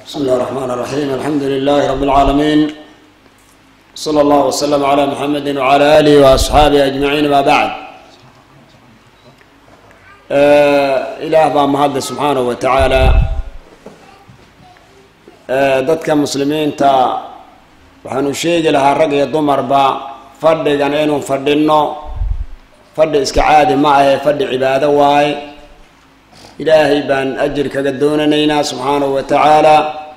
بسم الله الرحمن الرحيم الحمد لله رب العالمين صلى الله وسلم على محمد وعلى آله وأصحابه أجمعين ما بعد ilaah baa mahadle subxaanahu wa tacaala dadka muslimiinta waxaanu sheegi lahaa rag iyo dumarba fadhigan inuu fadhino fadhi iska caadi ma ahe fadhi cibaado waaye ilaahay baan ajir kaga doonanaynaa subxaanahu wa tacaala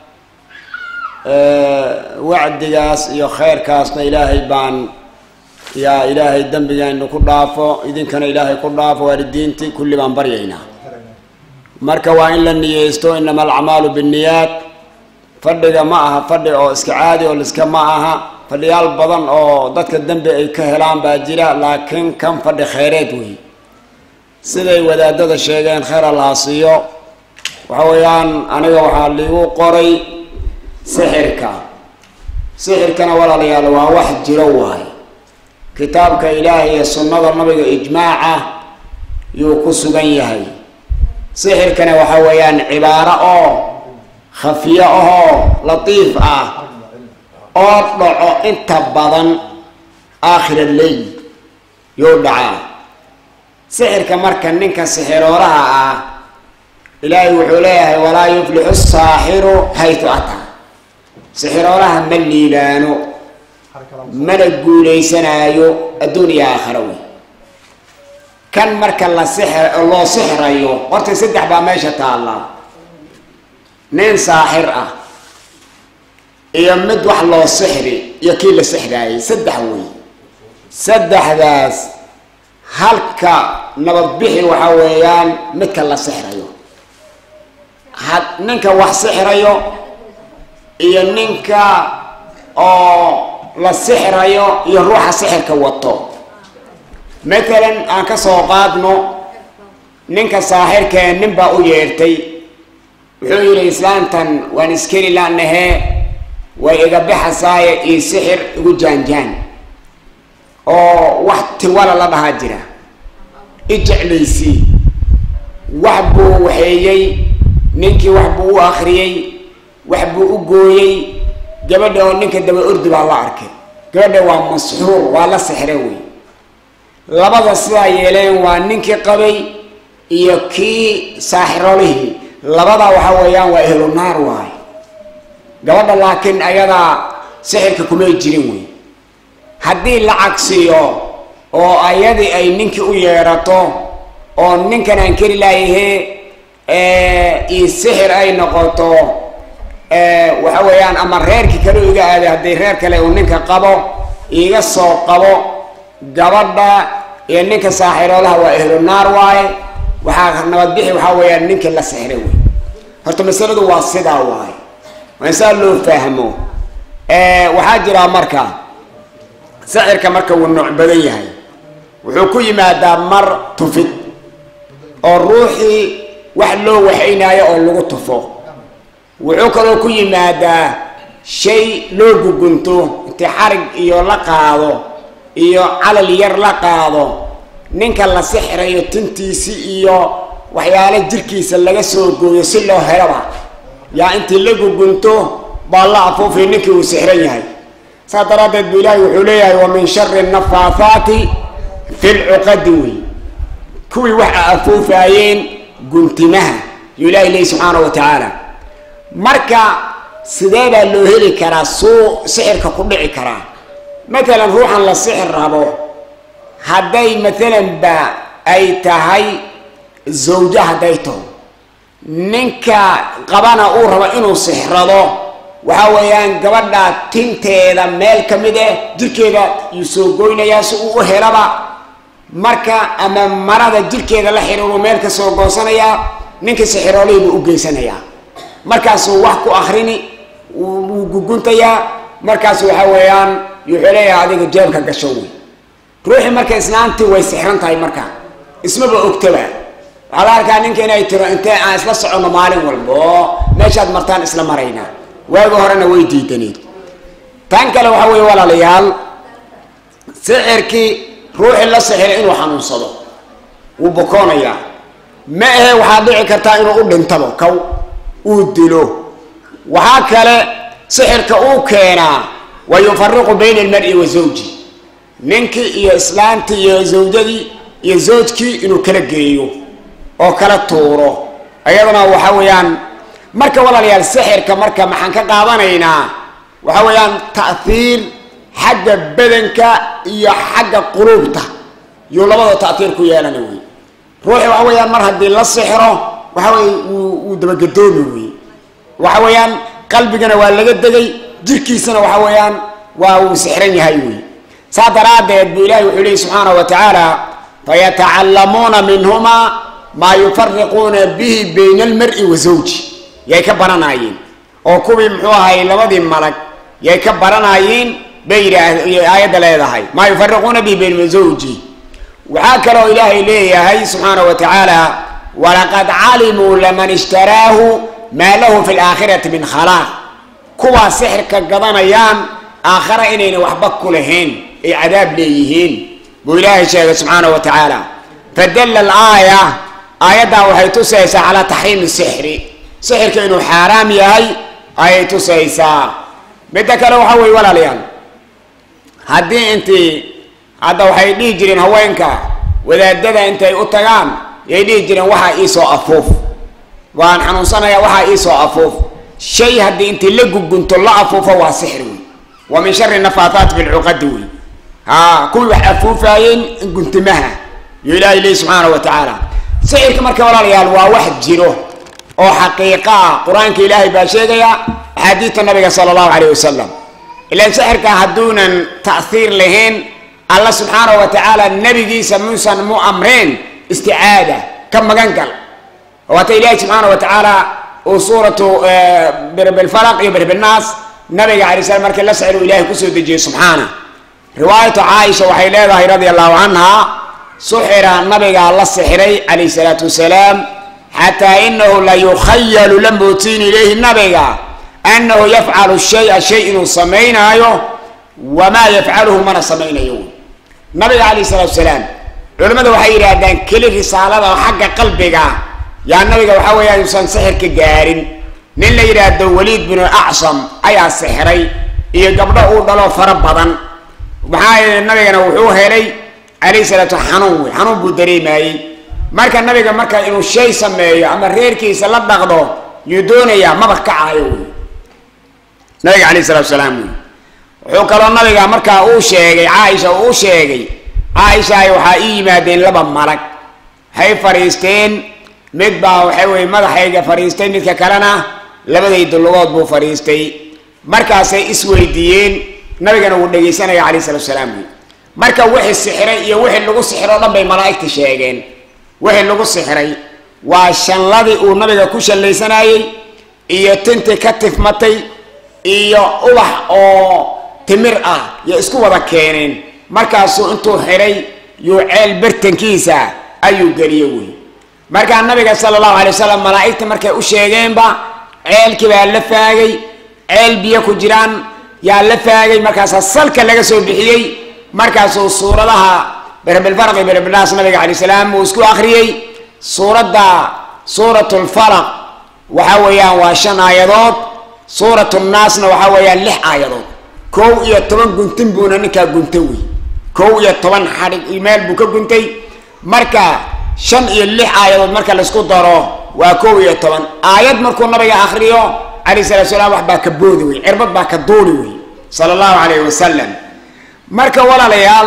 wacdigaas iyo kheyrkaasna ilaahay baan yaa ilaahay dembigaynu ku dhaafo idinkana ilaahay ku dhaafo waalidiintii kulli baan baryaynaa marka waa in la niyeysto inama alacmaalu binniyaat fadhiga ma aha fadhi oo iska caadi oo liska ma aha fadhiyaal badan oo dadka dembi ay ka helaan baa jira laakiin kan fadhi kheyreed wey siday wadaadada sheegeen kheyr allaha siiyo waxa weeyaan aniga waxaa liigu qoray sixirka sixirkana walaalayaal waa wax jiro waayo kitaabka ilaahay iyo sunnada nabiga ijmaaca yuu ku sugan yahay sixirkana waxa weeyaan cibaaro oo khafiyo ahoo latiif ah oo dhaco inta badan aakhira leyl yuu dhacaa sixirka marka ninka sixirooraha ah ilaahay wuxuu leeyahay walaa yuflixu saaxiru haytu ataa sixirooraha ma liibaano mana guuleysanaayo adduun iyo aakhira wey kan marka la sixir loo sixirayo horta saddex baa meesha taallaa nin saaxir ah iyo mid wax loo sixri iyo kii la sixraayay saddex wey saddexdaas halka nabadbixi waxaa weeyaan midka la sixrayo had ninka wax sixrayo iyo ninka oo la sixrayo iyo ruuxa sixirka wato matalan aan ka soo qaadno ninka saaxirkee nin baa u yeertay wuxuu yidhi islaantan waan iskeli laanahee way iga baxasaaye io sixir igu jaanjaan oo wax tiwala la dhahaa jira i jeclaysii wax buu waxeeyey ninkii wax buu u akriyey wax buu u gooyey gabadha oo ninka daba ordi baa la arkay gabadha waa masxuur waa la sixre wey labada sidaa yeeleen waa ninkii qabay iyo kii saaxirolihii labadaa waxa weeyaan waa ehlu naar waayo gabadha laakiin ayadaa sixirka kumay jirin wey haddii la cagsiyo oo ayadii ay ninkii u yeedhato oo ninkan aan keli laayahee io sixir ay noqoto waxa weeyaan ama reerkii kale iga aaday haddii reer kale uu ninka qabo iga soo qabo gabadha iyo ninka saaxiroolaha waa ehlu naar waaye waxaa nabadbixi waxaa weeyaan ninkii la sixray wey horta masaladu waa sidaa waaye waa saa loo fahmo waxaa jiraa marka sixirka marka wuu nooc badan yahay wuxuu ku yimaadaa mar tufid oo ruuxii wax loo waxaynaayo oo lagu tufo wuxuu kaloo ku yimaadaa shay loo gugunto inti xarig iyo la qaado iyo calal yar la qaado ninka la sixirayo tintiisi iyo waxyaale jirkiisa laga soo gooyo si loo helaba yaa intii la gugunto baa la afuufiyo ninkii uu sixran yahay saas daraaddeed bu ilaahay wuxuu leeyahay wa min shari nafaafaati fi lcuqadi wey kuwii waxa afuufaayeen guntimaha yuu ilahay leeyahy subxaana wa tacaala marka sidee baa loo heli karaa suu sixirka ku dhici karaa matalan ruuxan la sixir rabo hadday matalan ba ay tahay zawjo hadday taho ninka qabana uu rabo inuu sixrado waxa weeyaan gabadha tinteeda meel ka mid eh jirkeeda yuu soo goynayaa si uu u helaba marka ama marada jirkeeda la xiriiru meel ka soo goosanayaa ninka sixiroolihii buu u geysanayaa markaasuu wax ku akrini wuu guguntayaa markaas waxa weeyaan wuxuu leeyahay adiga jeebka gasho wey ruuxii marka islaantii way sixran tahay marka ismaba ogtaba waxaa la arkaa ninka inay tiro intee aan isla soconno maalin walba oo meeshaad martaan isla marayna waagi horena way diidaneed tan kale waxa weeye walaalayaal sixirkii ruuxii la sixiray inuu xanuunsado wuu bokoonayaa ma ahe waxaad dhici kartaa inuu u dhintabo kaw uu dilo waxaa kale sixirka uu keenaa wa yufariqu bayna almari wa zawji ninkii iyo islaantii iyo zawjadii iyo zawjkii inuu kala geeyo oo kala tuuro iyaduna waxa weeyaan marka walaalayaal sixirka marka maxaan ka qaadanaynaa waxa weeyaan ta'hiir xagga badanka iyo xagga quluubta yuu labada ta'hiir ku yeelana wey ruuxi waxa weeyaan mar haddii la sixiro waxa weye wuu wuu dabagedoomi wey waxa weeyaan qalbigana waa laga degay jirkiisana waxa weeyaan waa uu sixran yahay wey saa daraaddeed buu ilahi wuxuu lehi subxaanahu wa tacaala fayatacallamuuna minhuma maa yufariquuna bihi bayna almari wa zawji yay ka baranayeen oo kuwii muxuu ahay labadii malag yay ka baranayeen bay yidhaah aayadda leedahay maa yufariquuna bihi bayna zawji waxaa kaloo ilaahay leeyahay subxaanahu wa tacaala walaqad calimuu laman ishtaraahu maa lahu fi laakhirati min khalaaq kuwaa sixirka gadanayaan aakhara inayna waxba ku lahayn ay cadaab leeyihiin buu ilaahay sheegay subxaanahu wa tacaala fadalla alaaya aayaddan waxay tusaysaa calaa taxriimi sixri sixirka inuu xaaraam yahay ayay tusaysaa midda kale waxa weye walaalayaal haddii intii hadda waxay dhihi jireen haweenka wadaadada intay u tagaan yay dhihi jireen waxaa iisoo afuuf waan xanuunsanayaa waxaa iisoo afuuf shay haddii intii la gugunto la afuufo waa sixir wey wa min shari nafaataat fi lcuqadi wey ha kuwii wax afuufaayeen guntimaha yo ilaahay lehi subxaanahu wa tacaala sixirka marka walaalayaal waa wax jiro oo xaqiiqa ah qur-aanka ilaahay baa sheegaya axaadiidta nabiga sala allahu calayh wasalam ilaan sixirka hadduunan ta'hiir lahayn alla subxaanahu wa tacaala nabigiisa muusan mu amreen isticaada ka magan gal waata ilaahi subxaanahu wa tacaala uu suuratu birbilfalaq iyo birbilnaas nabiga alay slam markii la sixir uu ilahay kusoo dejiyey subxaana riwaayatu caaisha waxay leedahay radia allahu canha suxira nabigaa la sixiray calayh salaatu wasalaam xataa inahu la yukhayalu la mootiin ilayhi nabiga anahu yafcalu shaya shay inuu samaynaayo wamaa yafcaluhu mana samaynayo nabiga calayh salaatu salaam culimmada waxay yidhaahdaan keli risaalada oo xagga qalbiga yaa nabiga waxaa weeya yuusan sixirka gaarin nin la yidhaahdo waliid binu acsam ayaa sixiray iyo gabdho uu dhalo fara badan maxaa yeele nabigana wuxuu helay calayh salaatu xanuun wey xanuun buu dareemayey marka nabiga marka inuu shay sameeyo ama reerkiisa la dhaqdo yuu doonayaa maba kacaayo wey nabiga calayh salatu salaam wey wuxuu kaloo nabiga markaa uu sheegay caaisha uu sheegay caaishaay waxaa ii yimaadeen laba malag waxay fadhiisteen mid baa waxay weye madaxayga fadhiistay midka kalena labadayda lugood buu fadhiistay markaasay isweydiiyeen nabigana wuu dhegaysanaya calayh salatu salaam wey marka wixii sixiray iyo wixii lagu sixiro o dhan bay malaa'igta sheegeen wixii lagu sixiray waa shanladii uu nabiga ku shallaysanayey iyo tintii ka tifmatay iyo ubax oo timir ah yo isku wada keeneen markaasuu intuu xidhay yuu ceel bartankiisa ayuu geliye wey markaa nabiga sala allahu alay wasalam malaa'igta markay u sheegeenba ceelkii baa la faagay ceel biyo ku jiraan yaa la faagay markaasaa salka laga soo bixiyey markaasuu suuradaha berbilfarqi berbilnaas nabiga calay salaam uu isku akhriyey suuradda suurat lfaraq waxa weeyaan waa shan aayadood suurat nnaasna waxaa weeyaan lix aayadood kow iyo toban guntin buuna ninkaa gunta wey kow iyo toban xadhig meel buu ka guntay marka shan iyo lix aayadood marka laisku daro waa kow iyo toban aayad markuu nabiga akriyo calayh salatu salaam wax baa ka boodi wey cirbad baa ka duuli wey sala allahu calayhi wasalam marka walaalayaal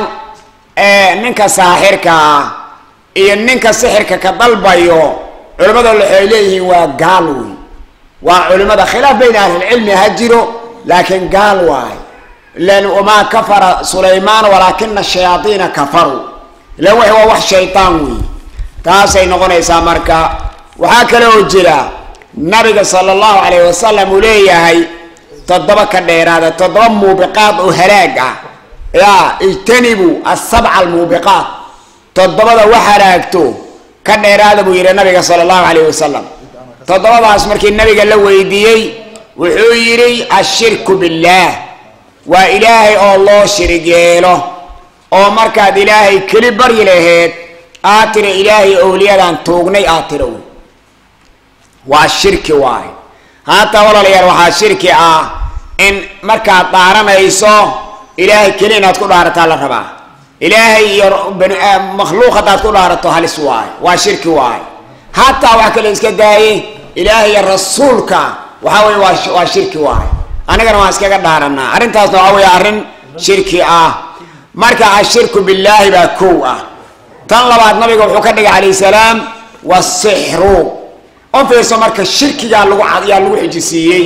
ninka saaxirka ah iyo ninka sixirka ka dalbayo culimmada waxay leeyihiin waa gaal wey waa culimada khilaaf bayna ahlilcilmi ha jiro laakiin gaal waay ilan wamaa kafara sulaymaan walaakina shayaaiina kafaruu ilan wixi waa wax shaytaan wey taasay noqonaysaa marka waxaa kale oo jira nabiga sala allahu calayh wasalam uu leeyahay toddoba ka dheeraada toddoba muubiqaad oo halaag ah ya ijtanibu asabca almuubiqaat toddobada wax halaagto ka dheeraada buu yidhi nabiga sala allahu calayh wasalam toddobadaas markii nabiga la weydiiyey wuxuu yidhi ashirku billaah waa ilaahay oo loo shirig yeelo oo markaad ilaahay keli baryi laheed aad tira ilaahay owliyadan tuugnay aad tira wey waa shirki waaye hataa walaalayaal waxaa shirki ah in markaad dhaaranayso ilaahay keli inaad ku dhaarataa la rabaa ilaahay iyo makhluuq haddaad ku dhaarato halis waayo waa shirki waayo hataa wax kale iska daaye ilaahay iyo rasuulka waxaa weye waa waa shirki waayo anigana waan iskaga dhaaranaa arrintaasna waxaa weeye arrin shirki ah marka ashirku billaahi baa kow ah tan labaad nabiga wuxuu ka dhigay calayh salaam wasixru u fiirso marka shirkigaa lagu yaa lagu xujisiiyey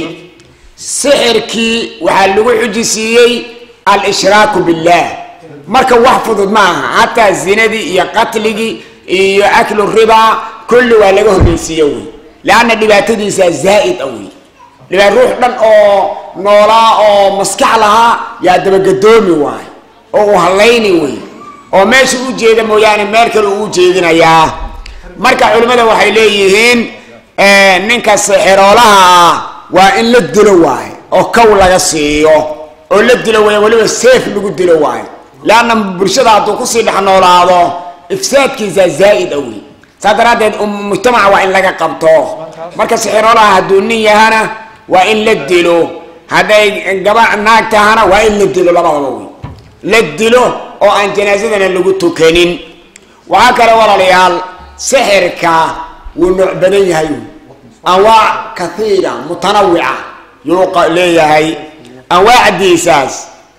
sixirkii waxaa lagu xujisiiyey al-ishraaku billah marka wax fudud ma aha hataa zinadii iyo qatligii iyo aklu ribaa kulli waa laga horreysiiye wey leanna dhibaatadiisa zaa'id a wey dhibaa ruux dhan oo noolaa oo maskax lahaa yaa dabagadoomi waayo oo uu hallayni wey oo meesha u jeeda mooyaane meel kale uu ujeedinayaa marka culimmada waxay leeyihiin ninka sixiroolaha ah waa in la dilo waayo oo kow laga siiyo oo la dilo way weliba seef lagu dilo waayo leanna bulshada hadduu kusii dhex noolaado ifsaadkiisa zaa'id a wey saa daraaddeed mujtamaca waa in laga qabto marka sixiroolaha hadduu nin yahana waa in la dilo hadday gaba naag tahana waa in la dilo labadaba wey la dilo oo aan janaasadana lagu tukanin waxaa kale walaalayaal sixirka wuu nooc badan yahay anwaac kathiira mutanawica yuu leeyahay anwaacdiisaas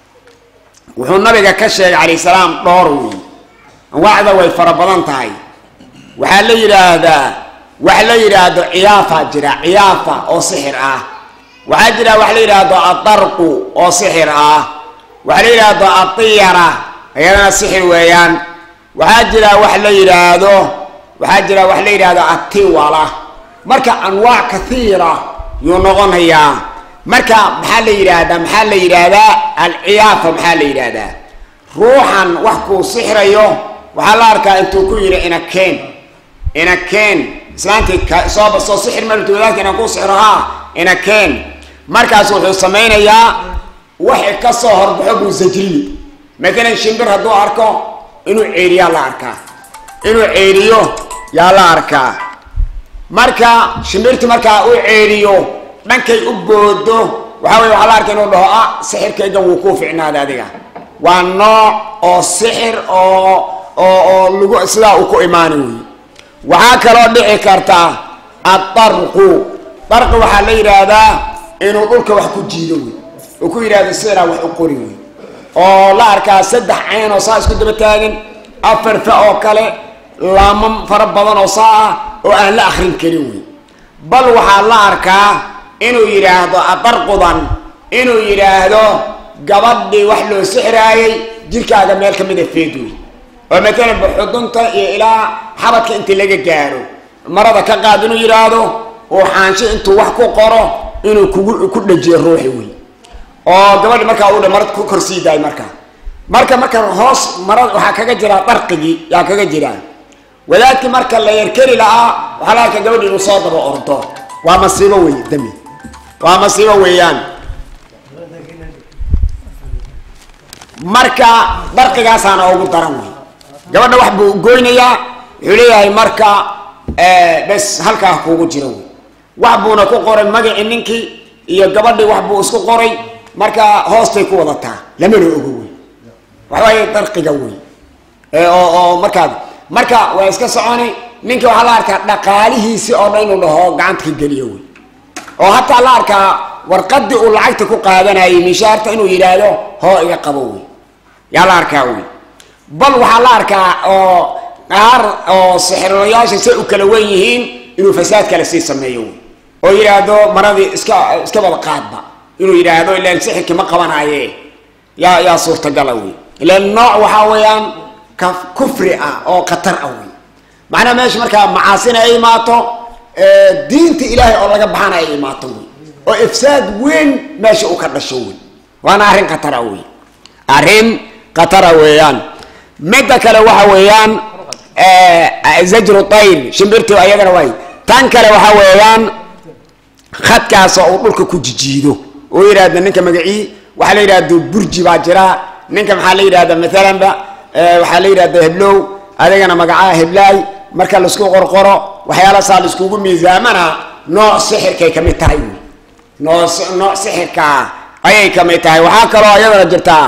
wuxuu nabiga ka sheegay calayh salaam dhowr wey anwaacda way fara badan tahay waxaa la yidhaahdaa wax la yidhaahdo ciyaafa jira ciyaafa oo sixir ah waxaa jira wax la yidhaahdo adarqu oo sixir ah waxaa la yidhaahdo atiyara iyadana sixir weeyaan waxaa jira wax la yidhaahdo waxaa jira wax la yidhaahdo atiwala marka anwaac kathiira yuu noqonayaa marka maxaa la yidhaahdaa maxaa la yidhaahdaa alciyaafa maxaa la yidhaahdaa ruuxan wax kuu sixirayo waxaa la arkaa intuu ku yidhi inakeen inakeen islaantii soo soo sixir maltu wadaadka inaan kuu sixiro haa inakeen markaas wuxuu samaynayaa waxay ka soo horbaxo buu sajriyi matalan shimbir hadduu arko inuu ceeriyaa la arkaa inuu ceeriyo yaa la arkaa marka shimbirti markaa u ceeriyo dhankay u boodo waxaa weye waxaa la arka inuu dhaho ah sixirkaygan wuu kuu ficnaada adiga waa nooc oo sixir oo oo oo lagu sidaa uu ku imaani wey waxaa kaloo dhici karta adarqu darqi waxaa la yidhaahdaa inuu dhulka wax ku jiido wey uu ku yidhahdo sidaa wax u qori wey oo la arkaa saddex cayn oo saa isku daba taagan afar fa oo kale laamo fara badan oo saa ah oo aan la akrin karin wey bal waxaa la arkaa inuu yidhaahdo adarqudan inuu yidhaahdo gabadhii wax loo sixraayay jirkaaga meel ka mida feed wey oo matalan baxudunta iyo ilaa xabadka inta laga gaaro marada ka qaad inuu yidhaahdo uu xaansho intuu wax ku qoro inuu kugu ku dhajiyo ruuxi wey oo gabadhi markaa uu marad ku korsii daay markaa marka marka hoos marad waxaa kaga jiraa darqigii yaa kaga jiraa wadaadkii marka la yarkeli lahaa waxaa la arkaa gabadhi inuu soo daba ordo waa masiibo wey dami waa masiibo weeyaan marka darqigaasaana ugu daran wey gabadha wax buu goynayaa wuxuu leeyahay marka bes halkaa kuugu jiro wey wax buuna ku qoray magacii ninkii iyo gabadhii wax buu isku qoray marka hoostay ku wadataa lamana ogo wey waxawaaye darqiga wey oo oo markaa marka waa iska soconi ninki waxaa la arkaa dhaqaalihiisi oo dhan inuu dhaho gacanta ka geliyo wey oo hataa la arkaa warqadii uu lacagta ku qaadanayay mishaarta inuu yidhaahdo hoo iga qabo wey yaa la arkaa wey bal waxaa la arkaa oo qaar oo sixirolayaasha say u kala wen yihiin inuu fasaad kale sii sameeyo wey oo yidhaahdo maradii iska iska wada qaadba inuu yidhaahdo ilaan sixirkii ma qabanaaye yaa yaa suurtagala wey ilaan nooc waxaa weeyaan ka kufri ah oo khatar ah wey macnaha meesha markaa macaasina ay imaato diinta ilaahay oo laga baxana ay imaato wey oo ifsaad weyn meesha uu ka dhasho wey waana arrin khatara wey arrin khatara weeyaan midda kale waxa weeyaan zajru tayr shimbirti ayadana way tan kale waxa weeyaan khadkaas oo uu dhulka ku jijiido oo yidhaahda ninka magacii waxaa la yidhahda burji baa jira ninka maxaa la yidhahda maalanba waxaa la yidhahda heblow adigana magacaa heblaay marka laisku qorqoro waxyaala saa laiskugu miisaamana nooc sixirkay kamid tahay wey nooc nooc sixirkaa ayay kamid tahay waxaa kaloo ayadana jirtaa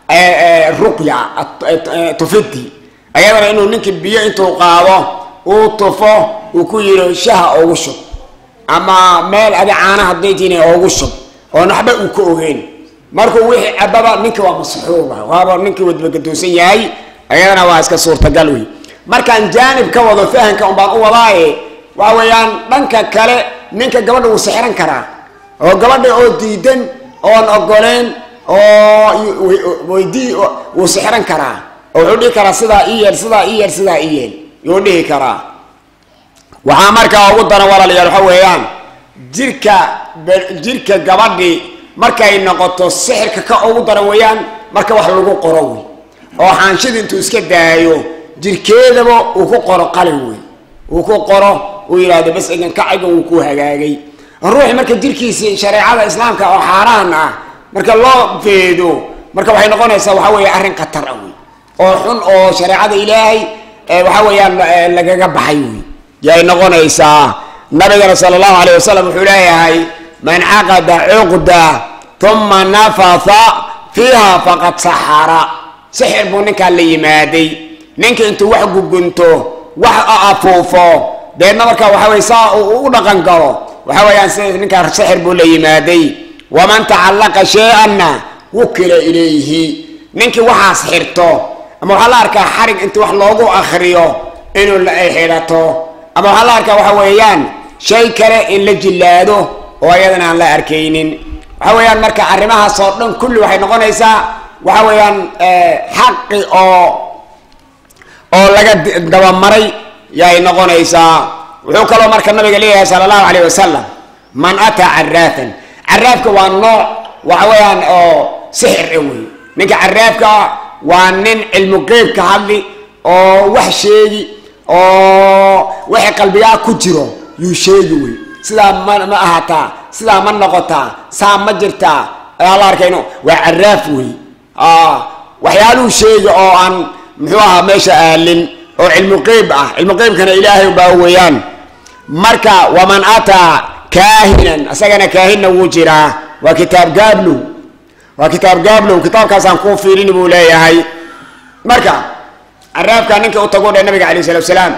ruqya tufidi ayadana inuu ninkii biyo intuu qaado uu tufo uu ku yidhi shaha oogu shub ama meel adi caana hadday tiina oogu shub oon waxba uu ka ogeyn markuu wixii cababa ninka waa masxuuba waaba ninkii wadbagaduusan yahay ayadana waa iska suurtagal wey markaan jaanib ka wado fahanka un baan u wadaaye waxa weeyaan dhanka kale ninka gabadha wuu sixiran karaa oo gabadha oo diidan oon ogoleyn oo weydii wuu sixiran karaa oo wuxuu dhihi karaa sidaa ii yeel sidaa ii yeel sidaa ii yeel yuu dhihi karaa waxaa markaa ugu daran walaalayaal waxa weeyaan jirka jirka gabadhi markay noqoto sixirka ka ugu daran weeyaan marka wax lagu qoro wey oo xaanshida intuu iska daayo jirkeedaba uu ku qoro qalin wey uu ku qoro uu yidhaahdo bas egan kacigan uu ku hagaagay ruuxi marka jirkiisi shareecada islaamka oo xaaraan ah marka loo feedo marka waxay noqonaysaa waxa weeye arrin khatar ah wey oo xun oo shareecada ilaahay waxa weeyaan lagaga baxay wey yay noqonaysaa nabigana sala allahu alayh wasalam wuxuu leeyahay man caqada cuqda uma nafatha fiiha faqad saxara sixir buu ninkaa la yimaaday ninka intuu wax gugunto wax afuufo deedna markaa waxa weye saa uu u dhaqan galo waxa weeyaan si ninkaa sixir buu la yimaaday waman tacallaqa shay-anna wukila ilayhi ninkii waxaas xirto ama waxaa la arkaa xarig intii wax loogu akriyo inuu ay xidhato ama waxaa la arkaa waxa weeyaan shay kale in la jillaado oo ayadana aan la arkaynin waxa weeyaan marka arrimahaas oo dhan kulli waxay noqonaysaa waxa weeyaan xaqi oo oo laga dabamaray yay noqonaysaa wuxuu kaloo marka nabiga leeyahay sala allahu alayh wasalam man ataa caraafan caraafka waa nooc waxa weeyaan oo sixir e wey ninka caraafka waa nin cilmu qeyb ka hadli oo wax sheegi oo waxay qalbigaa ku jiro yuu sheegi wey sidaa ma ma ahataa sidaa ma noqotaa saa ma jirtaa ayaa la arkayno waa caraaf wey waxyaaluhu sheegi oo aan muxuu ahaa meesha aalin oo cilmu qeyb ah cilmu qeybkana ilaahay baa weeyaan marka waman ataa kaahinan isagana kaahinna wuu jiraa waa kitaab gaablow waa kitaab gaablow kitaabkaasaan kuu fiirini buu leeyahay marka caraafka ninka u tago dhe nabiga alayh salatu salaam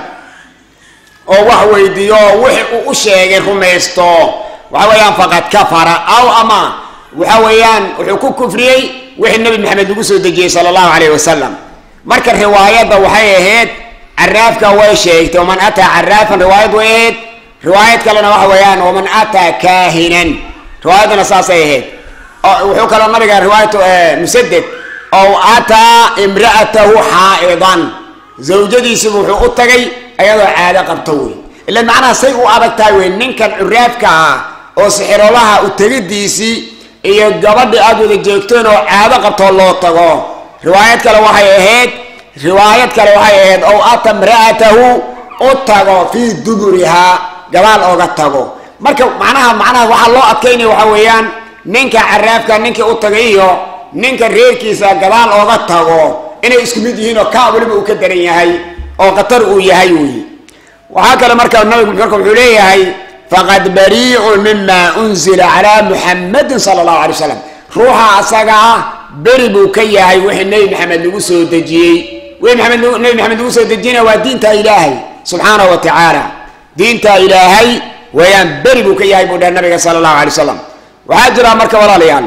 oo wax weydiiyo wixii uu u sheegay rumaysto waxa weeyaan faqad kafara aw ama waxa weeyaan wuxuu ku kufriyey wixii nabi maxamed lagu soo dejiyey sala allahu alayh wasalam marka riwaayadda waxay ahayd caraafka way sheegtay waman ataa caraafan riwaayad way ahayd riwaayad kalena waxa weeyaan waman ataa kaahinan riwaayaddana saasay ahayd wuxuu kaloo nabiga riwaayatu musaded ow ataa imra'atahu xaa'idan zawjadiisibu wuxuu u tagay ayadoo caado qabto wey ila macnaha say u adag tahay wey ninkan curaafka ah oo sixirolaha u tegidiisii iyo gabadhi aad wada joogteen oo caado qabtoo loo tago riwaayad kale waxay ahayd riwaayad kale waxay ahayd ow ata imra'atahu u tago fii duburihaa gabaal ooga tago marka macnaha macnaha waxaa loo adkaynaya waxaa weeyaan ninka caraafka ninka u tagay iyo ninka reerkiisa gadaal ooga tago inay isku mid yihiin oo kaa weliba uu ka daran yahay oo khatar uu yahay wey waxaa kale marka nabigu marka wuxuu leeyahay faqad bariicun mima unzila calaa muxamadin sala allahu alay wasalam ruuxa asaga ah beri buu ka yahay wixii nebi maxamed lagu soo dejiyey wixii maxamed nebi maxamed lagu soo dejiyena waa diinta ilaahay subxaanahu wa tacaala diinta ilaahay weeyaan beri buu ka yahay buu dhahay nabiga sala allahu alay wasalam waxaa jira marka walaalayaal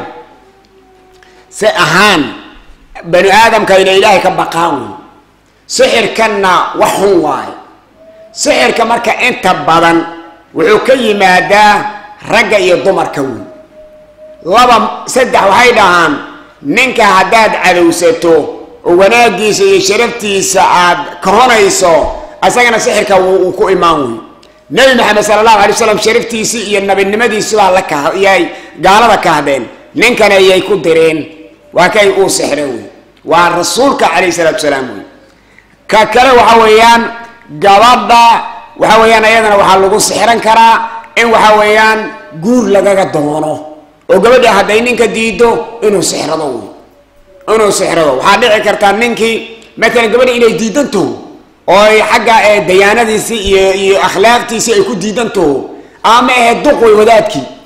si ahaan bani aadamka inay ilaahay ka baqaan wey sixirkanna wax xun waayo sixirka marka inta badan wuxuu ka yimaadaa ragga iyo dumarka wey laba saddex waxay dhahaan ninka haddaad cadowsato oo wanaaggiisa iyo sharaftiisa aad kahonayso isagana sixirka wuu ku imaan wey nebi maxamed sala allahu alay wasalam sharaftiisii iyo nabinimadiisi baa la kah yay gaalada kahdeen ninkana yay ku direen waa kay uu sixre wey waa rasuulka calayhi salaatu salaam wey ka kale waxa weeyaan gabadha waxa weeyaan ayadana waxaa lagu sixran karaa in waxa weeyaan guur lagaga doono oo gabadha hadday ninka diido inuu sixrado wey inuu sixrado waxaa dhici kartaa ninkii matalan gabadha inay diidantaho oo ay xagga dayaanadiisii iyo iyo akhlaaqtiisii ay ku diidantaho ama ahe duq wey wadaadkii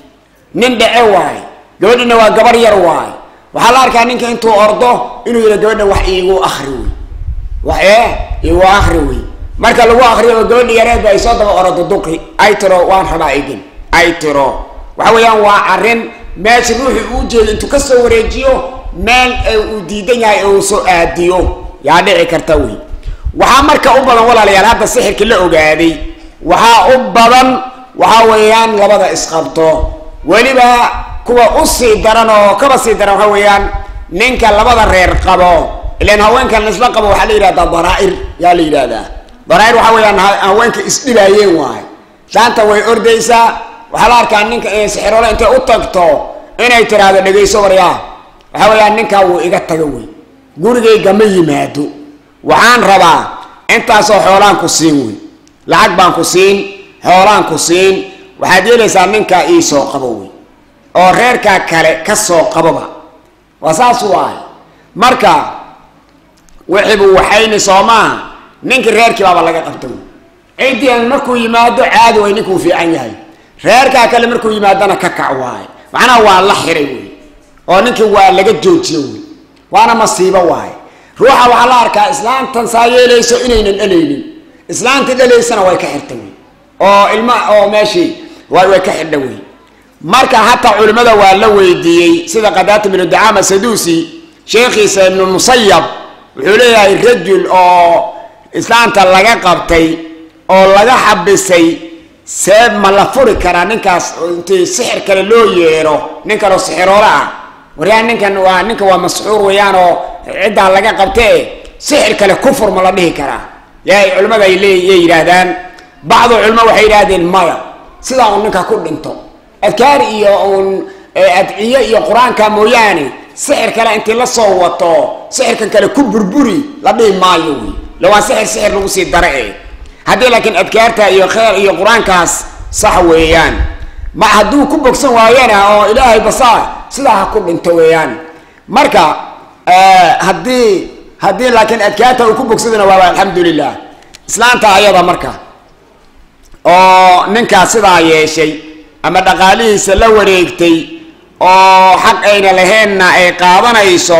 nin dhece waaye gabadhina waa gabar yar waaye waxaa la arkaa ninka intuu ordo inuu yidha gabadha wax iigu akri wey wax ee iigu akri wey marka lagu akriyo gabadha yareedba ay soo daba orodo duqi ay tiro waan rabaa igin ay tiro waxa weeyaan waa arrin meesha ruuxii uu jeedo intuu kasoo wareejiyo meel uu diidan yahay uu soo aadiyo yaa dhici karta wey waxaa marka u badan walaalayaal hadda sixirka la ogaaday waxaa u badan waxaa weeyaan labada isqabto weliba kuwa usii daran oo kaba sii daran waxa weeyaan ninka labada reer qabo ilan haweenkan laisla qabo waxaa la yidhahdaa daraa-ir yaa la yidhahdaa daraa-ir waxaa weeyaan haweenka isdhibaayeen waayo shaanta way ordaysaa waxaa la arkaa ninka sixiroole intay u tagto inay tiraahdo dhegayso waryaa waxaa weeyaan ninkaa wuu iga taga wey gurigayga ma yimaado waxaan rabaa intaasoo xoolaan ku siin wey lacag baan ku siin xoolaan ku siin waxaad yeelaysaa ninkaa ii soo qabo wey oo reerkaa kale ka soo qaboba waa saas waaye marka wixiibuu waxayni soo maaha ninkii reerkii baaba laga qabta wey ciddii markuu yimaado caadi way ninkuu fiican yahay reerkaa kale markuu yimaadona ka kac waaye macnaha waa la xiray wey oo ninkii waa laga joojiyo wey waana masiibo waaye ruuxa waxaa la arkaa islaamtan saa yeelayso inaynan dhalaynin islaamtii dhalaysana way ka xirta wey oo ilma oo meeshii way way ka xidha wey marka hataa culimmada waa la weydiiyey sida qadaata binu dacaama saduusi sheekhiisa ibnu musayab wuxuu leeyahay rajul oo islaamta laga qabtay oo laga xabisay seeb ma la furi karaa ninkaas intii sixir kale loo yeero nin kaleo sixiroole ah waryaa ninkan waa ninka waa masxuur weeyaan oo ciddaa laga qabtee sixir kale kufur ma la dhihi karaa yahay culimmada ay leey yay yidhaahdaan bacdu culimo waxay yidhaahdeen maya sidaa uun ninka ku dhinto adkaar iyo uun adciye iyo qur-aanka mooyaane sixir kale intii la soo wato sixirkan kale ku burburi la dhihi maayo wey la waa sixir sixir lagu sii dara e haddii laakiin adkaarta iyo kheer iyo qur-aankaas sax weeyaan ma hadduu ku bogsan waayana oo ilaahay basaa sidaa ha ku dhinto weeyaan marka haddii haddii laakiin adkaarta uu ku bogsadana waaba alxamdulilah islaanta ayada marka oo ninkaas sidaa yeeshay ama dhaqaalihiisa la wareegtay oo xaq ayna laheenna ay qaadanayso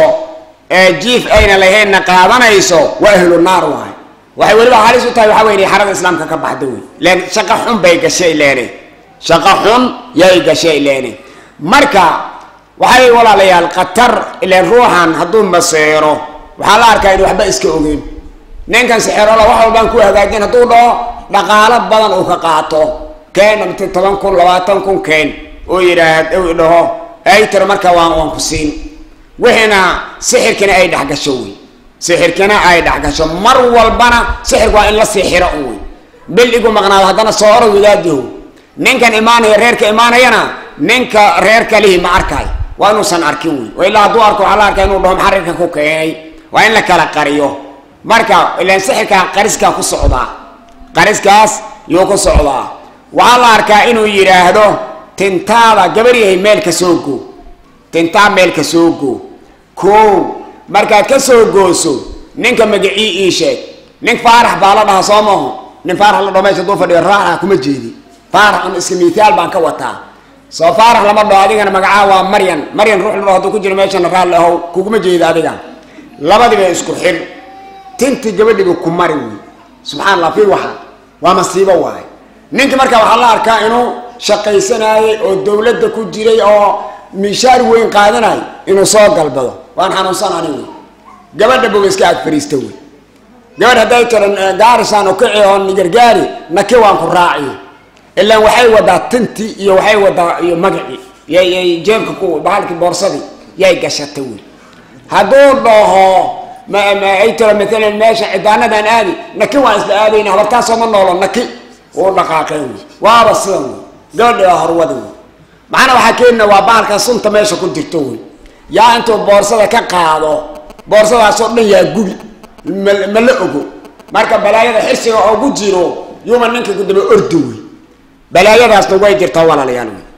jiif ayna laheenna qaadanayso waa ahlu naar waay waxay weliba halis u tahay waxaa wey inay xarada islaamka ka baxda wey len shaqo xun bay gashay leene shaqo xun yay gashay leene marka waxay walaalayaal khatar ilen ruuxan hadduu maseero waxaa la arkaa in waxba iska ogeyn ninkan sixerola wax walbaan ku hagaajin hadduu dhaho dhaqaalo badan uu ka qaato keen mt toban kun labaatan kun keen oo yidhaah u dhaho ay tiro marka waan waan ku siin wixiina sixirkina ay dhexgasho wey sixirkina ay dhexgasho mar walbana sixirku waa in la siixiro un wey bil igu maqnaado haddana soo oro wadaadiho ninkan imaanaya reerka imaanayana ninka reerka lihi ma arkay waa inuusan arkin wey oo ilaa hadduu arko waxaa la arkaa inuu dhaho maxaa reerka ku keenay waa in la kala qariyo marka ilaan sixirkaa qariskaa ku socdaa qariskaas yuu ku socdaa waxaa la arkaa inuu yidhaahdo tintaada gabaryahay meelka soo go tintaa meelka soo go koow markaad ka soo gooso ninka magacii ii sheeg nin faarax baa la dhahaa soo maaho nin faarax la dhaho meesha duu fadhiyo raaraha kuma jeedi faarax un iska mithaal baan ka wataa soo faarax lama dhaho adigana magacaa waa maryan maryan ruux la dhaho hadduu ku jiro meeshana raalli ahow kuguma jeeda adiga labadiiba isku xir tintii gabadhiiba ku mari wey subxana allah fi waxa waa masiibo waaye ninki marka waxaa la arkaa inuu shaqaysanaayay oo dawladda ku jiray oo mishaar weyn qaadanay inuu soo galbado waan xanuunsan ani wey gabadha boga iska ag fariista wey gabadh hadday tiro gaarisaan ukici oo gargaari naki waan ku raaciy ilaan waxay wadaa tintii iyo waxay wadaa iyo magacii yay jeebka ku bahalkii boorsadii yay gashata wey hadduu dhaho ma ma ay tiro maalan meesha cidaanadan aadi naki waan isla aadayna habartaasoo ma noolo naki uu dhaqaaqeen wey waaba sidan wey gabadhi waa horwada wey macana waxaa keenina waa bahalka sunta meesha ku jirto wey yaa intuu boorsada ka qaado boorsadaasoo dhan yaa gubi ma ma la ogo marka balaayada xirsiga oogu jiro yuuma ninka kudaba ordi wey balaayadaasna way jirtaa walaalayaal wey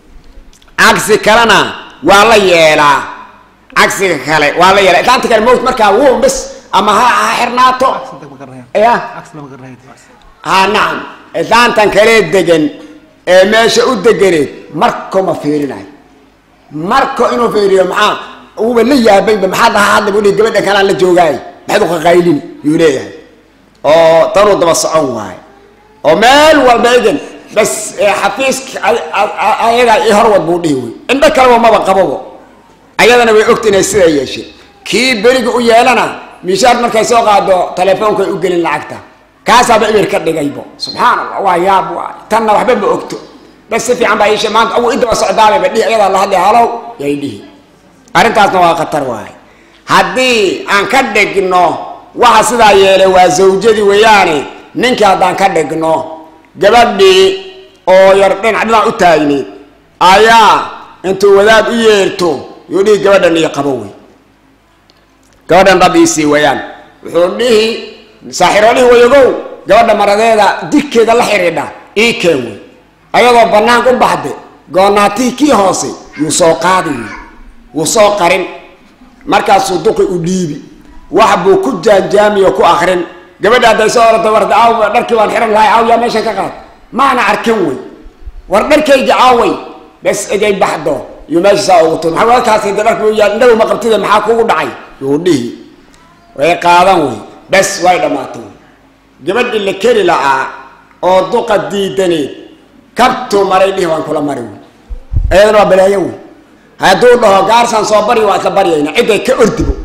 cagsi kalena waa la yeelaa cagsiga kale waa la yeelaa islaanta kale mowt markaa wuu bis ama ha ha xirnaato ya ha nacam islaantan kale degan ee meesha u deganeed marko ma fiirinayo marko inuu fiiriyo maxaa uuba la yaabayba maxaa dhaha hadda buu dhihi gabadha kalaan la joogaay maxaad uqaqaylin yuu leeyahay oo tanuu daba socon waayo oo meel walba egan bas xafiiska ayagaa i horwad buu dhihi wey indho kaleba maba qababo ayadana way ogta inay sidaa yeesheen kii beriga u yeelana mishaar markay soo qaado telefoonkaay u gelin lacagta kaasaaba eber ka dhigaybo subxaan allah waa yaab waay tanna waxba ma ogto bas si fiican baa iishe maanta awu idaba socdaabayba dhihi ayadaa la hadlay halow yay dhihi arrintaasna waa khatar waay haddii aan ka dhigno waxa sidaa yeelay waa zawjadii weeyaane ninkii haddaan ka dhigno gabadhii oo yar dhinac dhinac u taagneed ayaa intuu wadaad u yeerto yuu dhihi gabadhan iyo qabo wey gabadhan dhab iisii wayaan wuxuu dhihi saaxiroolihii wayagow gabadha maradeeda digkeeda la xidhiidha ii keen wey ayadoo banaanka u baxde goonaatihii kii hoose yuu soo qaadi wey wuu soo qarin markaasuu duqi u dhiibi wax buu ku jaanjaamiyo ku akrin gabadha hadday soo orata warda aaw dharkii waan xihan lahay aaw yaa meeshan ka qaad maana arkin wey war dharkaygi aaway bes egay baxdo iyo meesha saa ugu tuur maxaa walkaas de dharka yaa indhagu ma qabtida maxaa kugu dhacay yuu dhihi way qaadan wey bes way dhammaatay gabadhi la keli la'aa oo duqa diidaneed kabtuu maray dhihi waan kula mari wey ayadana waa balaayo wey hadduu dhaho gaarsaan soo baryi waa isla baryayna cidday ka ordibo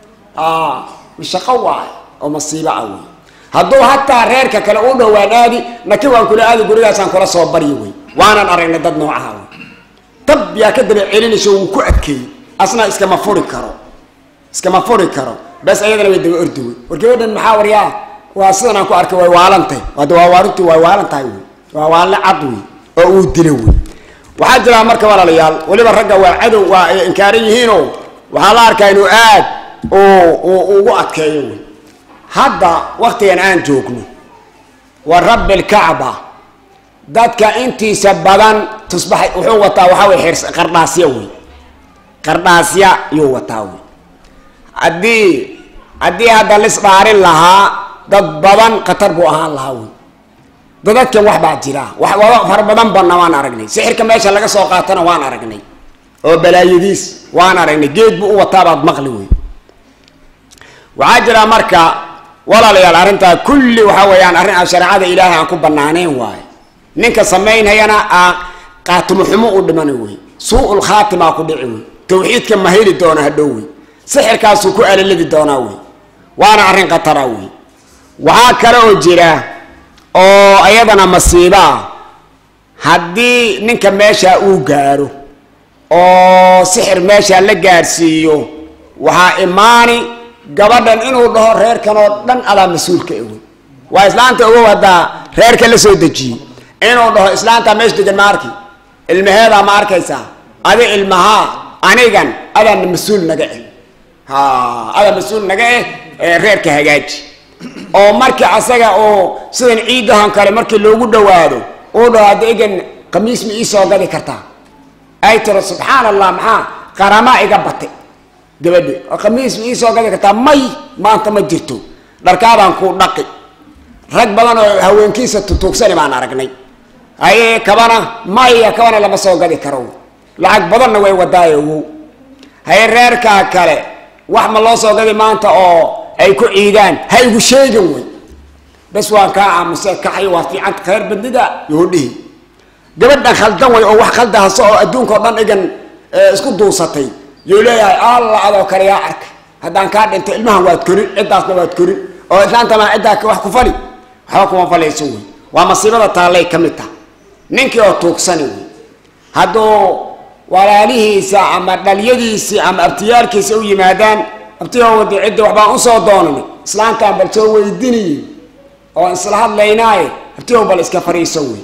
mashaqo waay oo masiibo ah wey hadduu hataa reerka kale u dhowaan aadi naki waan kula aadi gurigaasaan kula soo baryi wey waanan aragnay dad noocaha wey dab yaa ka daba celinayso wuu ku adkeeyey asna iskama furi karo iskama furi karo bes ayadana way daba ordi wey war gabadhan maxaa waryaa waa sidan aan ku arkay way waalantahy wada waa waarintu way waalan tahay wey waa waalle cad wey oo uu dilo wey waxaa jiraa marka walaalayaal weliba ragga waa cadow waa ay inkaaran yihiinoo waxaa la arkaa inuu aad ugu adkeeyo wey hadda waktigan aan joogno wa rabbi lkacba dadka intiisa badan tusbax wuxuu wataa waxaa wey xirs qardhaasya wey qardhaasya yuu wataa wey haddii haddii hadda lis dhaarin lahaa dad badan khatar buu ahaan lahaa wey dadadkan wax baa jira wax waba fara badan banna waan aragnay sixirka meesha laga soo qaatana waan aragnay oo balaayadiis waan aragnay geed buu u wataabaad maqli wey waxaa jira marka walaalayaal arrintaa kulli waxa weeyaan arrin aan shareecada ilaahay aan ku banaaneyn waayo ninka samaynhayana aa qaatimo xumo u dhimana wey suu-ul khaatimaa ku dhici wey tawxiidka ma heli doona hadhow wey sixirkaasuu ku alaladi doonaa wey waana arrin khatara wey waxaa kale oo jira oo ayadana masiibo ah haddii ninka meeshaa uu gaaro oo sixir meeshaa la gaadhsiiyo waxaa imaani gabadhan inuu dhaho reerkan oo dhan adaa mas-uulka ewe waa islaanta ogow haddaa reerka la soo dejiyey inuu dhaho islaantaa meesha degan ma arki ilmaheedaa ma arkaysaa adi ilmahaa anigan adaana mas-uul naga eh ha adaa mas-uul naga eh ee reerka hagaaji oo markii asaga oo sidan ciidahan kale markii loogu dhawaado uu dhaho hadda egan khamiis ma iisoo gadi kartaa ay tiro subxaan allah maxaa qaramaa iga batay gabadhi oo khamiis ma iisoo gadi kartaa may maanta ma jirto dharkaadaan kuu dhaqi rag badan oo haweenkiisa tutuugsani baan aragnay haye kabana maya kabana lama soo gadi karo lacag badanna way wadaayo wow haye reerkaa kale wax ma loo soo gadi maanta oo ay ku ciidaan ha igu sheegin wey bes waan kaa aamusay kaxay waa fiicanta khayr bandida yoodhihi gabadhan khaldan way oo wax khaldahaso oo adduunka o dhan igan isku duusatay yuu leeyahay alla adoo kale yaa arkay haddaan kaa dhintay ilmahan waad korin ciddaasna waad korin oo islaantama ciddaa wax ku fali waxba kuma falayso wey waa masiibada taallay ka mid taha ninkii oo tuugsani wey hadduu walaalihiisa ama dhalyadiisii ama abtiyaalkiisa u yimaadaan abtiyo wadi ciddi waxbaan usoo doonanay islaantaan bal soo weydinaye oo isla hadlaynaaye abtiyow bal iska fariiso wey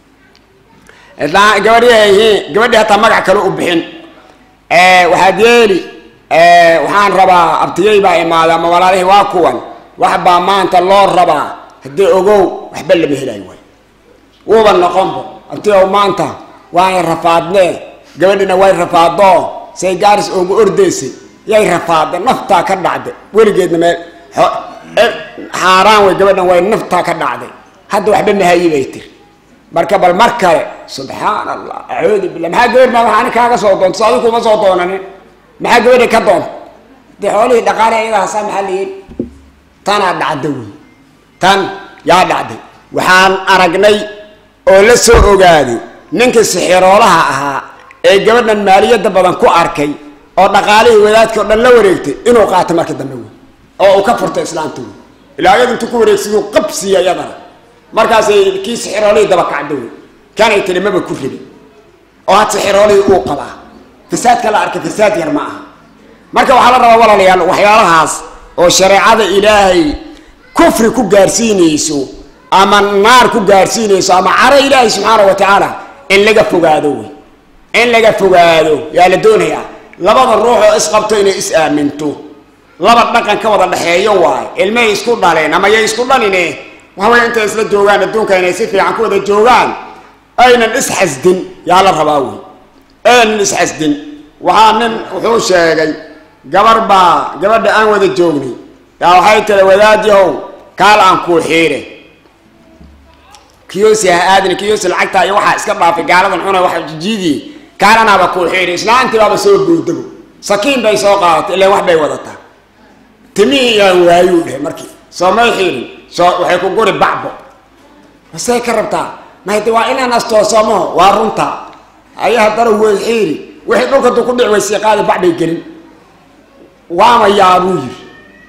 gabadhi gabadhi hataa magac kale u bixin waxaad yeeli waxaan rabaa abtiyey baa imaada ama walaalihii waa kuwan wax baa maanta loo rabaa haddii ogow waxba lama helayo waay wuuba noqonba abtiyow maanta waan rafaadnee gabadhina way rafaadoo say gaaris oogu ordaysay yay rafaadeen naftaa ka dhacday weligeedna meel xaaraan way gabadhan way naftaa ka dhacday hadda waxba mahayi bay tiri marka bal mar kale subxaan allah acuudu billah maxaa gabadh ma waxaani kaaga soo doonto so adigu kuma soo doonanin maxaa gabadha ka doonta dee xoolihii dhaqaale iyaga hasaa maxaa la yidhi tanaa dhacda wey tan yaa dhacday waxaan aragnay oo la soo ogaaday ninkii sixiroolaha ahaa ee gabadhan maaliyadda badan ku arkay oo dhaqaalihii wadaadka o dhan la wareegtay inuu qaato markii dambe wey oo uu ka furtay islaamta wey ilaa ayadu intuu ku wareegsiduu qabsiya iyadana markaasay kii sixiroolihii daba kacda wey kanay tiri maba ku rabin oo had sixiroolihii uu qabaa fasaadka la arkay fasaad yar ma aha marka waxaa la rabaa walaalayaal waxyaalahaas oo shareecada ilaahay kufri ku gaarsiinayso ama naar ku gaarsiinayso ama caro ilaahay subxaana wa tacaala in laga fogaado wey in laga fogaado yaa la doonayaa labada ruux oo isqabto inay is aaminto laba dhaqan ka wada dhexeeyo waayo ilmahay isku dhaleen ama yay isku dhalini waxaway intay isla joogaan adduunka inay si fiican ku wada joogaan aynan isxasdin yaa la rabaa wey aynan isxasdin waxaa nin wuxuu sheegay gabar baa gabadha aan wada joognay yaa waxay tiri wadaadyahow kaal aan kuu xiire kiyosi ha aadin kiyosi lacagtaa iyo waxaa iska dhaafay gaaladan cuna waxa jijiidii kaalanaaba kuu xiiri islaantii baaba soo boodabo sakiin bay soo qaadatay ilaan wax bay wadataa timihii yaan waayuu dheh markii soo may xiirin soo waxay ku guri bacbo masay ka rabtaa mahdi waa inaan astoosomaho waa runta aya haddana way xiiri wixii dhulka du ku dhic waysii qaadi bacbay gelin waama yaabuu yiri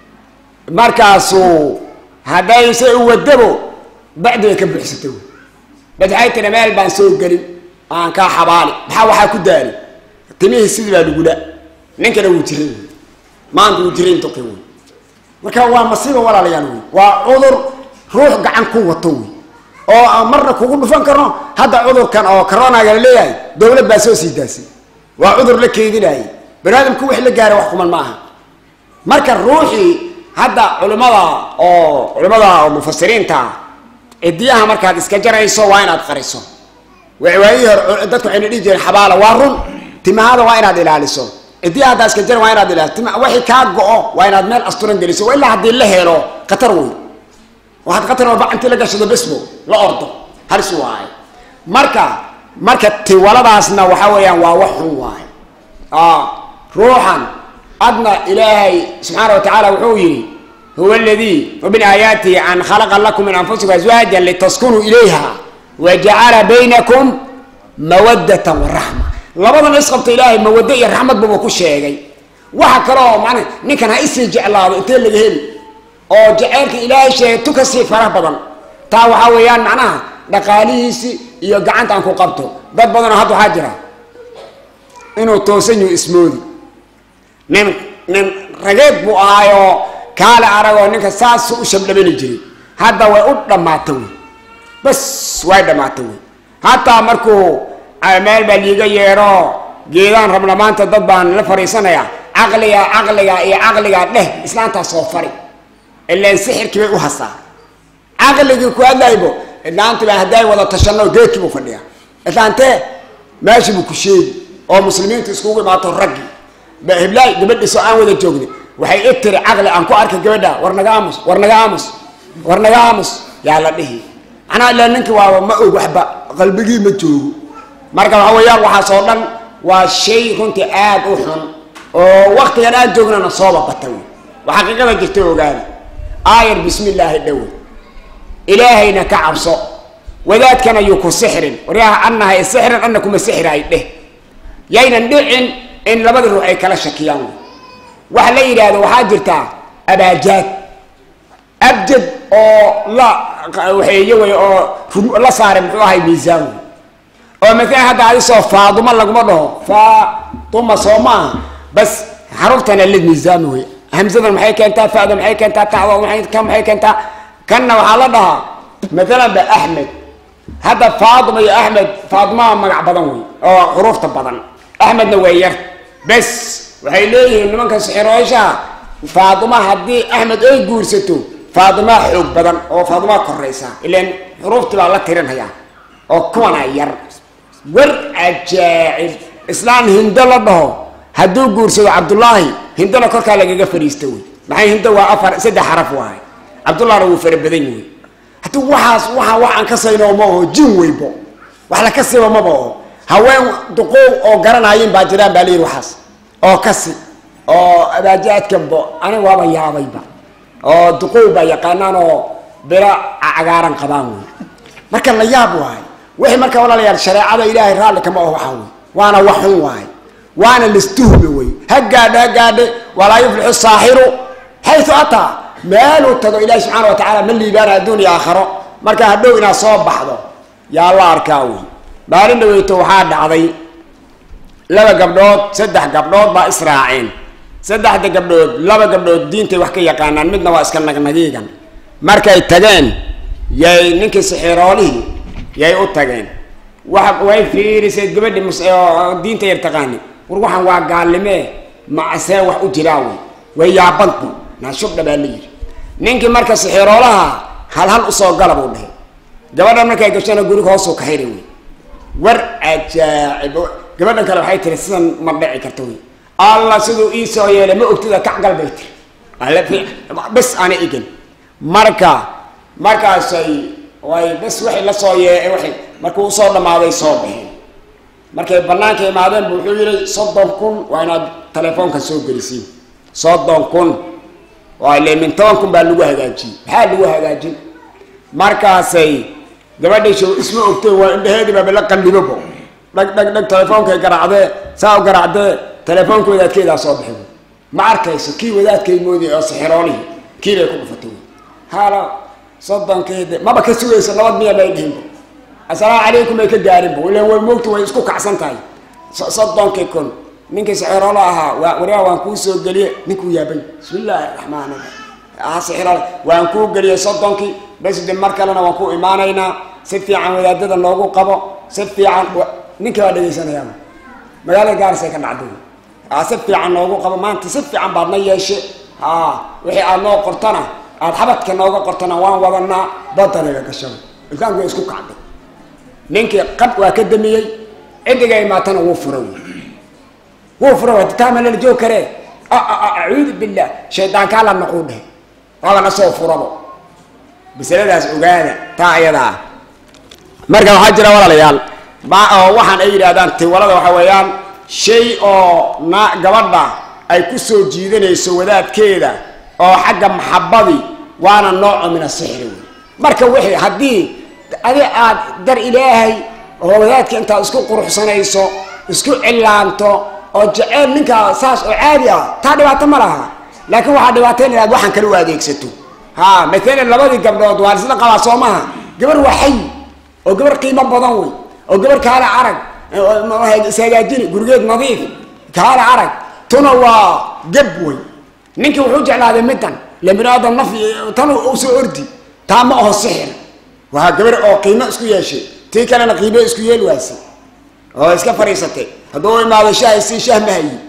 markaasuu hadday se u wadabo bacdi bay ka buuxsatay wy bad waxay tiri meel baan soo gelin aan kaa xabaali maxaa waxaa ku daali timihii sidii baa lagula ninkana wuu jiray wy maanta wuu jiray intuqi wey marka waa masiiba walaalayaal wey waa cudur ruux gacan ku wato wey oo aan marna kugu dhufan karno hadda cudurkan oo coronaga la leeyahay dawlad baa soo sii daasay waa cudur la keedinayay baniaadamku wix la gaara wax kuman ma aha marka ruuxii hadda culimada oo culimada oo mufasiriinta cidiyaha markaad iska jarayso waa inaad qariso waayihii hore dadku waxayna dhihi jireen xabaala waa run timahada waa inaad ilaaliso cidiyaha haddaa iska jaran waa inaad ilaaliso tim wixii kaa go-o waa inaad meel asturan geliso wa ilaa haddii la helo khatar wey waxaad khatar walba intii la gashado besbo la ordo halis waayo marka marka tiwaladaasna waxa weeyaan waa wax xun waayo ruuxan adna ilaahay subxaana wa tacaala wuxuu yihi huwa aladii min aayaatihi an khalaqa lakum min anfusikum azwaajan litaskunuu ilayha wa jacala baynakum mawadatan waraxma labadan isqabta ilaahay mawado iyo raxmad buba ku sheegay waxa kaloo mana ninkan ha isii jeclaado intee laga heli oo jaceylka ilaahay sheegay tu kasii faraha badan taa waxaa weeyaan macnaha dhaqaalihiisi iyo gacanta aan ku qabto dad badanoo hadda waxaa jira inuu toosan yahu ismoodi nin nin rageed buu ahaayoo kaale aragoo ninka saasu u shabdhabani jiray hadda way u dhammaata wey bas way dhammaata wey hataa markuu meel baa liiga yeedho geedaan rabna maanta dad baan la fadhiisanaya caqliga caqliga iyo caqligaa dheh islaantaa soo fari ilaan sixirkii bay u hasaa caqligii ku hadlaybo islaanti baa hadday wada tashano geedkii buu fadhiyaa islaantee meeshii buu ku sheegi oo muslimiintu iskugu imaato raggii heblaay gabadhiisoo aan wada joogni waxay i tiri caqli aan ku arkay gabadha war naga aamus war naga aamus war naga aamus yaa la dhihi macnaha ilaa ninkii waaba ma og waxba qalbigii ma joogo marka waxa weeyaan waxaas oo dhan waa shay runtii aad u xun oo waktigan aan joognana sooba bata wey waxaa qiiqada jirta ogaada aayar bismi illaahi dhowe ilaahayna ka cabso wadaadkana yuu ku sixrin waryaha annahay sixrin anna kuma sixiraay dheh yaynan dhicin in labada ruux ay kala shakiyaan wey waxa la yidhaahdo waxaa jirtaa abaajaad abjad oo la waxeeye wey oo la saaray muxuu ahay miisaan wey oo maalan hadda adisoo faaduma laguma dhaho faatuma soo maaha bas xarubtana la miisaami wey hamsadan maxay keentaa fada maxay keentaa tacdo maay kan maxay keentaa kanna waxaa la dhahaa maalan ba axmed hadda faaduma iyo axmed faaduma magac badan wey oo xuruufta badan axmedna way yar bes waxay leeyihiin nimanka sixirooshaha faaduma haddii axmed ay guursato faadimaa xoog badan oo faadimaa koraysa ilan xuruuftii baa la tirinhayaa oo kuwana yar war cajaacib islaan hindo la dhaho hadduu guursado cabdullaahi hindona korkaa lagaga fadhiista wey maxay hindo waa afar saddex xaraf waahay cabdullahna wuu fara badan yahay haddii waxaas waxa wax aan ka sayno ma oho jin weybo wax la kasiba maba oho haween duqoow oo garanayin baa jiraan baa layidhi waxaas oo kasi oo abaajaadkanbo aniga waaba yaabayba oo duqoow baa yaqaanaan oo biro cagaaran qabaan wey marka la yaab waayo wixii marka walaalayaal shareecada ilaahay raalli kama oho waxaa wey waana wax xun waayo waana listuhme wey ha gaadhe ha gaadhe walaa yuflixu saaxiru xayu ataa meeluu tago ilaahi subxaana wa tacaala ma liibaana adduun iyo aakharo marka hadhow inaad soo baxdo yaa la arkaa wey maalin dhaweyto waxaa dhacday laba gabdhood saddex gabdhood baa israaceen saddexda gabdhood laba gabdhood diintay wax ka yaqaanaan midna waa iska nagnagiigan markay tageen yay ninkii sixiroolihii yay u tageen wa way fiirisay gabadhi mus diinta yar taqaani war waxaan waa gaallimee macasee wax u jiraa wey way yaabantu naashubdha baa la yidhi ninkii marka sixiroolaha hal hal usoo gala buu dhahay gabadhan markay gashana guriga hoosuu ka xidhay wey war ajaacib gabadhan kale waxay tiri sidan ma dhici karta wey alla siduu ii soo yeelay ma ogtida kacgal bay tiri alle bes ana igan marka markaasay way bes waxay la soo yee waxay markuu usoo dhamaaday soo baxeen markay banaanka imaadeen bu wuxuu yihi soddon kun waa inaad telefoonka soo gelisiin soddon kun waa ile min toban kun baa lagu hagaajiyey maxaa lagu hagaajin markaasay gabadhay show isma ogtay waa indhaheedii baaba la qallibobo dhag dhag dhag telefoonkay garaacdee saa u garaacdee telefoonka wadaadkeedaa soo baxay ma arkayso kii wadaadkay moodiyay oo sixiroolihii kii bay ku dhufatay haalo soddonkeede maba ka sugayso nabad miya bay dhihinba assalaamu calaykum bay ka gaarinba ilan way moogta way isku kacsan tahay soddonkii kun ninkii sixiroolo ahaa waa waryaa waan kuu soo geliye ninkuu yaabay bismi illaahi raxmaan raxiim sixiroole waan kuu geliyey soddonkii bas de mar kalena waan ku imaanaynaa si fiican wadaadada noogu qabo si fiican ninkii baa dhegaysanayaa magaalada gaarisay ka dhacday a si fiican noogu qabo maanta si fiican baad na yeeshe ha wixii aad noo qortana aada xabadka nooga qortana waan wadanaa badanaga gashan ilkaanku way isku kacday ninkii qab waa ka damiyey ciddiga imaatana wuu fura wey wuu fura way taamalala joog karee acuudu billah shaydaankaa la naquu dheh waaba na soo furabo masaladaas ogaada taa ayada ah marka waxaa jira walaalayaal ma oo waxaan ay yidhaahdaan tiwalada waxa weeyaan shay oo na gabadha ay ku soo jiidanayso wadaadkeeda oo xagga maxabadii waana nooco min asixri wey marka wixii haddii adi aad dar ilaahay oo wadaadka intaad isku quruxsanayso isku cillaanto oo jeceyl ninkaa saas oo caadi ah taa dhibaato ma laha laakiin waxaa dhibaateyn inaad waxaan kale u adeegsato ha maalan labadii gabdhood waa isla qabaa soo maha gabar waa xay oo gabar qiimo badan wey oo gabar kaale arag ishagaajini gurigeed nadiif kaale arag tuna waa gab wey ninkii wuxuu jeclaaday middan ila bini aadam naf tan usoo ordi taa ma aho sixir waa gabar oo qiimo isku yeeshay tii kalena qiimo isku yeel waase oo iska fadhiisatay hadduu u imaado shaah si shaah ma hayi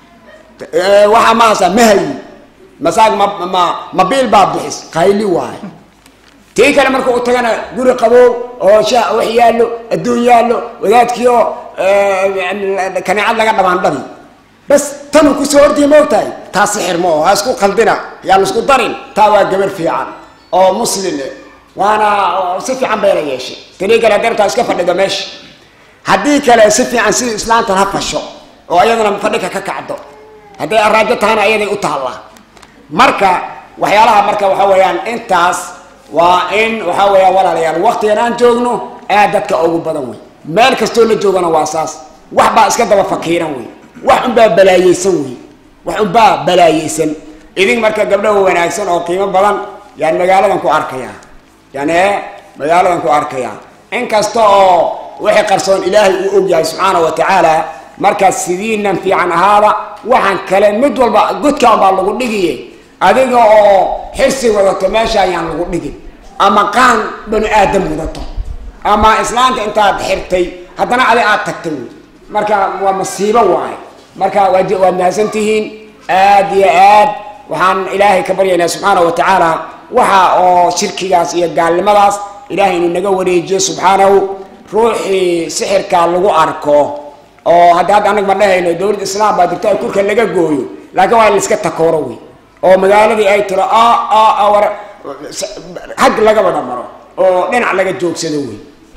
waxaa mahasa ma hayi masaag ma ma mabiil baa bixis qayli waayo tii kale marka u tagana guri qabow oo shaah wax yaallo adduun yaallo wadaadkii oo kaneecad laga dhamaandhabi bas tanuu kusoo ordiya ma ogtahay taa sixir ma oo ha isku qaldina yaa la isku darin taa waa gabar fiican oo muslim waana si fiican bayna yeeshay tanii kale dartaa iska fadhido meesha haddii kale si fiican sidii islaantan ha fasho oo ayadana fadhika ka kacdo hadday araajo tahana ayaday u taallaa marka waxyaalaha marka waxa weeyaan intaas waa in waxa weeyaan walaalayaal waktigan aan joogno aad dadka ugu badan wey meel kastoo la joogana waa saas wax baa iska daba fakiiran wey wax unbaa balaayeysan wey wax unbaa balaayeysan idin marka gabdhaha wanaagsan oo qiimo badan yaan magaaladan ku arkayaa yani magaaladan ku arkayaa inkasta oo wixii qarsoon ilaahay uu og yahay subxaana wa tacaala markaas sidiinan fiican ahaada waxaan kale mid walba godkaan baa lagu dhigiye adiga oo xirsi wadato meesha ayaan lagu dhigin ama qaan banu aadam wadato ama islaanta intaad xirtay haddana adi aad tagtay wey marka waa masiibo waaye marka waa waad mahadsan tihiin aad iyo aad waxaan ilaahay ka baryaynaa subxaana wa tacaala waxa oo shirkigaas iyo gaalnimadaas ilaahay inuu naga wareejiyo subxaanahu ruuxii sixirkaa lagu arko oo hadda hadda anag ma dhahayno dowladda islaam baa jirto ay kurka laga gooyo laakiin waa in laiska takooro wey oo magaaladii ay tiro war hag laga wada maro oo dhinac laga joogsado wey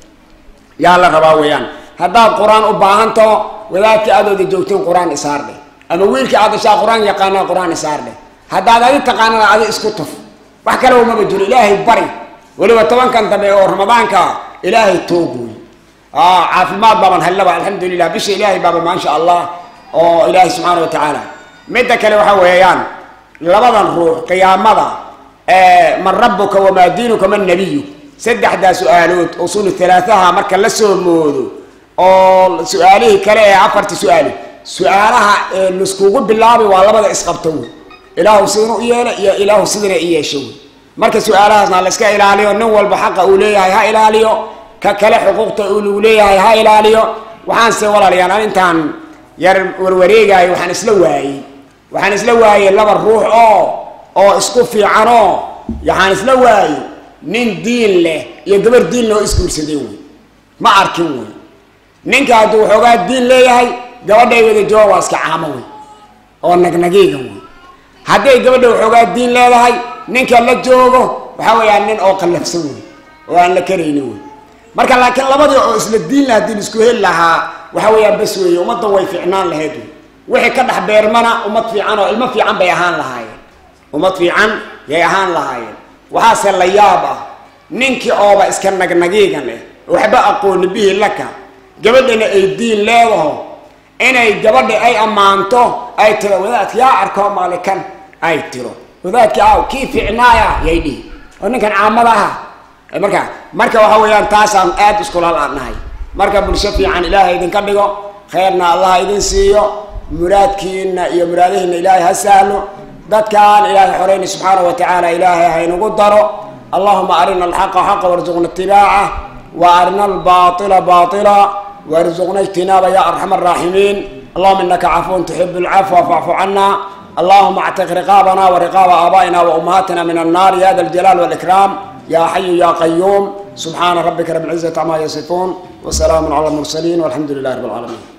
yaa la rabaa weeyaan haddaad qur-aan u baahantaho wadaadkii aadooda joogteen qur-aan isaar dheh ama wiilkii aad dashaa qur-aan yaqaana qur-aan isaar dheh haddaad adi taqaanana adi isku tuf wax kale umaba jiro ilaahay bari weliba tobankan dambe oo ramadaanka ilaahay toog wey caafimaad baaban hellaba alxamdulilah bisha ilaahay baaba maasha allah oo ilaahay subxaana wa tacaala midda kale waxa weeyaan labadan ruux qiyaamada man rabuka wamaa diinuka man nabiyu saddexdaa su-aalood usul halaataha marka la soo moodo oo su-aalihii kale ee afarta su-aalo su-aalaha laiskugu bilaabi waa labada isqabto wey ilaahu sidanu u yeela iyo ilaahu sidana i yeesho wey marka su-aalahaasna la iska ilaaliyo nin walba xaqa uu leeyahay ha ilaaliyo ka kale xuquuqta uu leeyahay ha ilaaliyo waxaanse walaalayaan an intaan yar warwareegayo waxaan isla waayey waxaan isla waayey laba ruux oo oo isku fiicanoo waxaan isla waayey nin diin leh iyo gabar diin leh oo isguursadeen wey ma arkin wey ninka hadduu waxoogaa diin leeyahay gabadhay wada jooga waa iska caamo wey oo nagnagiiga wey hadday gabadha waxoogaa diin leedahay ninka la joogo waxa weeyaan nin oo qallafsan wey oo aan la karayni wey marka laakiin labadii oo isla diin la haddii laisku heli lahaa waxa weeyaan bas weeye ummaddan way fiicnaan lahayd wey wixii ka dhex beermana ummad fiican oo ilmo fiican bay ahaan lahaayeen ummad fiican yay ahaan lahaayeen waxaase la yaab ah ninkii ooba iska nagnagiigan leh waxba aqooni bihi laka gabadhana ay diin leedaho inay gabadha ay ammaanto ay tiro wadaadka yaa arkoo malikan ay tiro wadaadkii aw kii fiicnaaya yay dhihi oo ninkan caamada aha marka marka waxa weeyaan taasaan aada iskulaal-nahay marka bulsho fiican ilaahay idinka dhigo khayrna allah idin siiyo muraadkiina iyo muraadihiina ilaahay ha sahlo dadkaan ilaahay xoreyna subxaana wa tacaala ilaahay haynagu daro allahuma arina alxaqa xaqa warzuqna itibaaca wa arina albaila baila warzuqna ijtinaaba ya arxam araaximiin allahuma inaka cafuun tuxibu lcafwa facfu cana allahuma actiq riqaabana wariqaaba aabaa'ina waumahaatina min annar ya da aljalaal walikraam ya xayu ya qayuum subxaana rabbika rabi lcizati cama yasifuun wasalaamu cala almursaliin walxamdu lilahi rab alcaalamiin